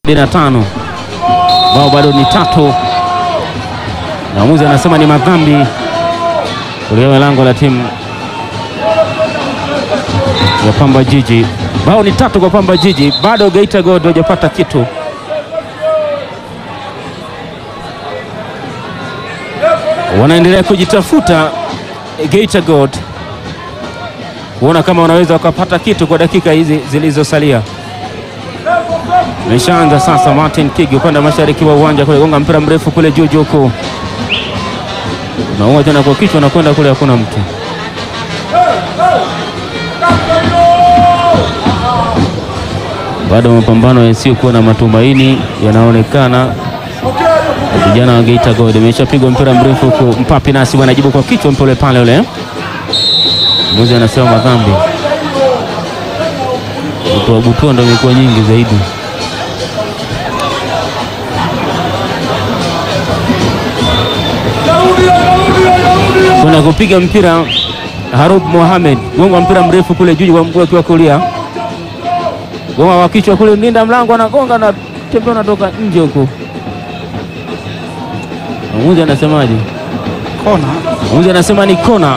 na tano bao bado ni tatu, na mwamuzi anasema ni madhambi kuligawa lango la timu ya Pamba Jiji. Bao ni tatu kwa Pamba Jiji, bado Geita Gold hajapata kitu. Wanaendelea kujitafuta Geita Gold kuona kama wanaweza wakapata kitu kwa dakika hizi zilizosalia. Imeshaanza sasa. Martin Kigi upande wa mashariki wa uwanja kule, gonga mpira mrefu kule juu juu huko, naua tena kwa kichwa na kwenda kule, hakuna mtu. Bado mapambano yasiyokuwa na matumaini yanaonekana. Vijana wa Geita Gold imeshapigwa mpira mrefu huko, Mpapi nasi wanajibu kwa kichwa mpole pale ule Mmoja anasema madhambi butua ndo imekuwa nyingi zaidi. Kuna kupiga mpira Harub Mohamed gonga mpira mrefu kule juu kwa mguu akiwa kulia, gonga wa kichwa kule, mlinda mlango anagonga na tembea, unatoka nje huko. Mmoja anasemaje? Kona. Mmoja anasema ni kona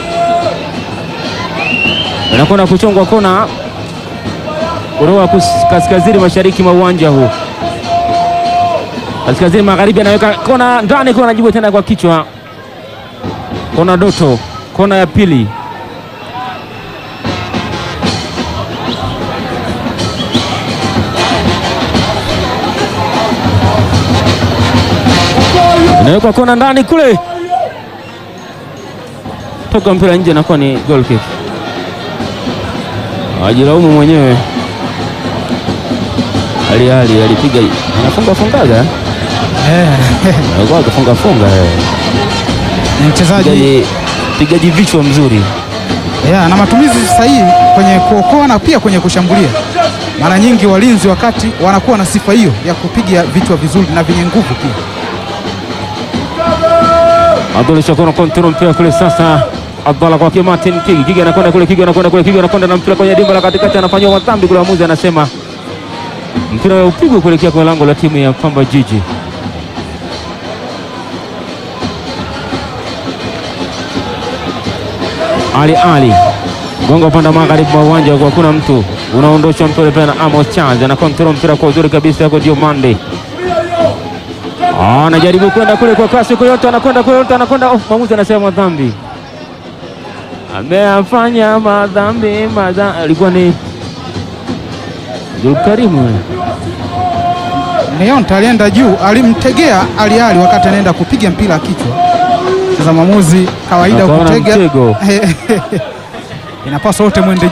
anakwenda kuchongwa kona kutoka kaskazini mashariki mwa uwanja huu, kaskazini magharibi, anaweka kona ndani, kona anajibu tena kwa kichwa, kona Doto, kona ya pili. Inawekwa kona ndani kule, toka mpira nje, nakuwa ni goal kick. Ajilaumu mwenyewe. Ali Ali alipiga anafunga fungaga Eh, alikuwa akifunga funga ni mchezaji pigaji pigaji vichwa mzuri. yeah, na matumizi sahihi kwenye kuokoa na pia kwenye kushambulia. Mara nyingi walinzi wakati wanakuwa na sifa hiyo ya kupiga vichwa vizuri na vyenye nguvu pia. Abdul Shakur kontrol mpira kule sasa. Abdalla kwake Martin Kigi. Kigi anakwenda kule, Kigi anakwenda kule, Kigi anakwenda na mpira kwenye dimba la katikati, anafanywa madhambi kule. Mwamuzi anasema mpira upigwe kuelekea kwenye lango la timu ya Pamba Jiji. Ali Ali gonga upande wa magharibi mwa uwanja kwa kuna mtu unaondosha mpira pale na Amos Charles ana control mpira kwa uzuri kabisa kwa Diomande. Ah, anajaribu kwenda kule kwa kasi kwa yote, anakwenda kwa yote, anakwenda oh, mwamuzi anasema madhambi, ameyafanya madhambi madhambi. Alikuwa ni Zulkarimu Neonta alienda juu, alimtegea Ali Ali wakati anaenda kupiga mpira kichwa. Sasa mwamuzi kawaida Akaona kutega mtego. inapaswa wote mwende